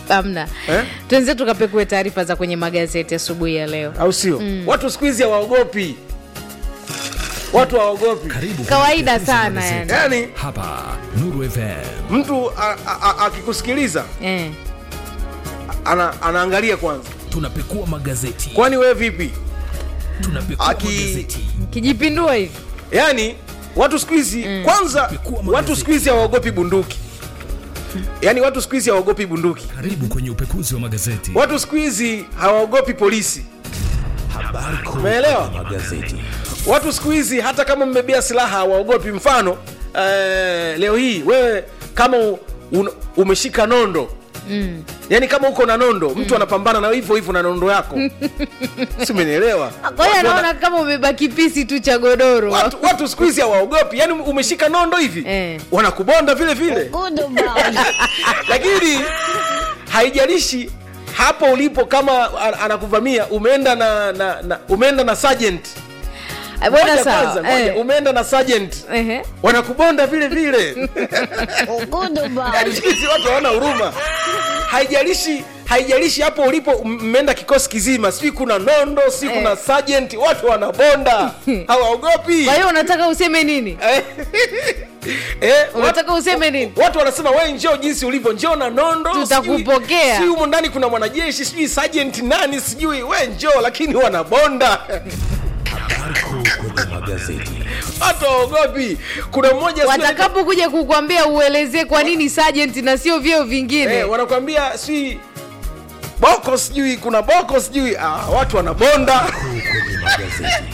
hamna Eh? tuenze tukapekue taarifa za kwenye magazeti asubuhi ya leo au sio watu siku hizi hawaogopi watu hawaogopi Karibu Kawaida kwenye sana magazeti. yani Hapa Nuru FM. mtu a- a- a- akikusikiliza eh. ana, anaangalia kwanza Tunapekua magazeti. kwani wewe vipi Tunapekua Aki- magazeti. kijipindua hivi yaani watu siku hizi kwanza Pekua magazeti. watu siku hizi hawaogopi bunduki yaani watu siku hizi hawaogopi bunduki Karibu kwenye upekuzi wa magazeti. watu siku hizi hawaogopi polisi Habari kuu Umeelewa? kwenye magazeti. watu siku hizi hata kama mmebea silaha hawaogopi mfano eh, leo hii wewe kama u, un, umeshika nondo mm. yaani kama uko na nondo mtu anapambana na hivyo hivyo na nondo yako si umenielewa kwa hiyo Watu wana- anaona kama umebeba kipisi tu cha godoro watu, watu siku hizi hawaogopi yaani umeshika nondo hivi Eh. wanakubonda vile vile lakini haijalishi hapo ulipo kama an- anakuvamia umeenda na, na, na umeenda na sergeant Eh, bwana Ngoja sawa kwanza, ngoja, eh. umeenda na sergeant Ehe. wanakubonda vile vile Yaani siku hizi watu hawana huruma haijalishi haijalishi hapo ulipo m- mmeenda kikosi kizima sijui kuna nondo si kuna Eh. sergeant watu wanabonda hawaogopi kwa hiyo unataka useme nini Eh, eh, unataka useme nini watu wanasema we njoo jinsi ulivyo njoo na nondo Tutakupokea. sijui- sijui humo ndani kuna mwanajeshi sijui sergeant nani sijui we njoo lakini wanabonda Habari kuu kwenye magazeti. watu waogopi kuna mmoja sijui- watakapokuja kukwambia uelezee kwa nini sergeant na sio vyeo vingine eh, wanakwambia sijui boko sijui kuna boko sijui ah, watu wanabonda Kuu kwenye magazeti.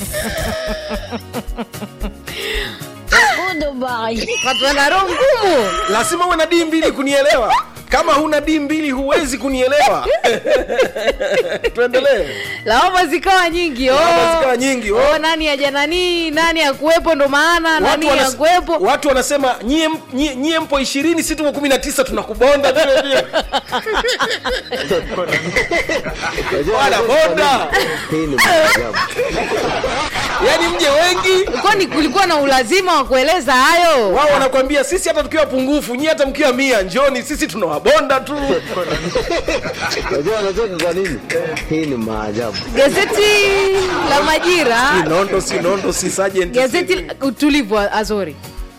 watu wana roho ngumu lazima uwe na dii mbili kunielewa kama huna dii mbili huwezi kunielewa tuendelee lawama zikawa nyingi oh. Lawama zikawa nyingi, oh. oh, nani aja nani nani akuwepo ndo maana nani watu, wanas- akuwepo watu wanasema nyie, m- nyie, nyie mpo ishirini si tuko kumi na tisa tunakubonda vile vile wanabonda Hii ni maajabu. yaani mje wengi kwani kulikuwa na ulazima wa kueleza hayo wao wanakwambia sisi hata tukiwa pungufu nyie hata mkiwa mia njoni sisi tunawabonda tu Unajua unajua kwa nini? Hii ni maajabu. gazeti la majira si nondo si nondo si sergeant, si- gazeti utulivu azori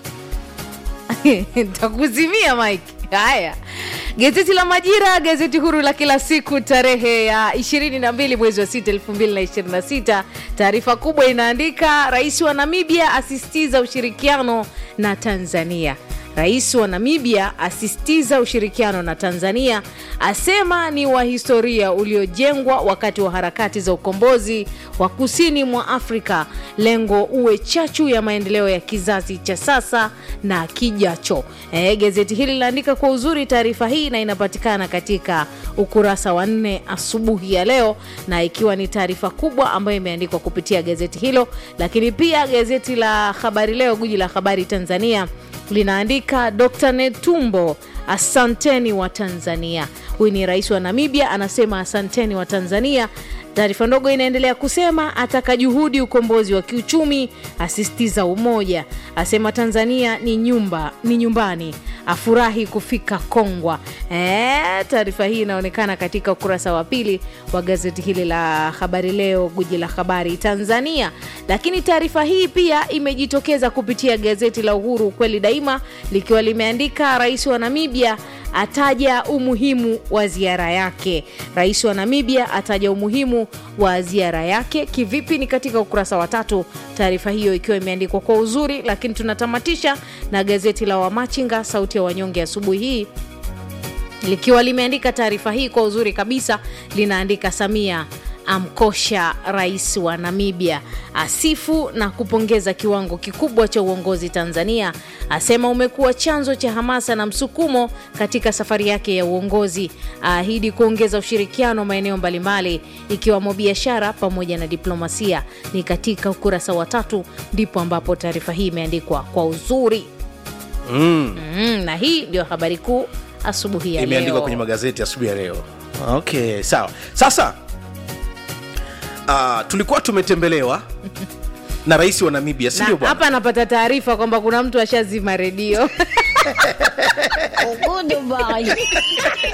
takuzimia mike haya gazeti la majira gazeti huru la kila siku tarehe ya 22 mwezi wa 6 2026 taarifa kubwa inaandika rais wa namibia asisitiza ushirikiano na tanzania Rais wa Namibia asisitiza ushirikiano na Tanzania, asema ni wa historia uliojengwa wakati wa harakati za ukombozi wa kusini mwa Afrika, lengo uwe chachu ya maendeleo ya kizazi cha sasa na kijacho. E, gazeti hili linaandika kwa uzuri taarifa hii na inapatikana katika ukurasa wa nne asubuhi ya leo, na ikiwa ni taarifa kubwa ambayo imeandikwa kupitia gazeti hilo, lakini pia gazeti la Habari Leo, guji la habari Tanzania linaandika Dr. Netumbo, asanteni wa Tanzania. Huyu ni rais wa Namibia, anasema asanteni wa Tanzania. Taarifa ndogo inaendelea kusema ataka juhudi ukombozi wa kiuchumi, asisitiza umoja, asema Tanzania ni nyumba ni nyumbani, afurahi kufika Kongwa. E, taarifa hii inaonekana katika ukurasa wa pili wa gazeti hili la Habari Leo, guji la habari Tanzania. Lakini taarifa hii pia imejitokeza kupitia gazeti la Uhuru, ukweli daima, likiwa limeandika rais wa Namibia ataja umuhimu wa ziara yake. Rais wa Namibia ataja umuhimu wa ziara yake kivipi? Ni katika ukurasa wa tatu, taarifa hiyo ikiwa imeandikwa kwa uzuri. Lakini tunatamatisha na gazeti la Wamachinga, sauti ya wanyonge, asubuhi hii likiwa limeandika taarifa hii kwa uzuri kabisa, linaandika Samia amkosha rais wa Namibia, asifu na kupongeza kiwango kikubwa cha uongozi Tanzania, asema umekuwa chanzo cha hamasa na msukumo katika safari yake ya uongozi, aahidi kuongeza ushirikiano maeneo mbalimbali ikiwamo biashara pamoja na diplomasia. Ni katika ukurasa wa tatu ndipo ambapo taarifa hii imeandikwa kwa uzuri mm, na hii ndio habari kuu asubuhi ya imeandikwa leo. kwenye magazeti asubuhi ya leo okay sawa sasa uh, tulikuwa tumetembelewa na rais wa namibia Na sindio bwana hapa anapata taarifa kwamba kuna mtu ashazima redio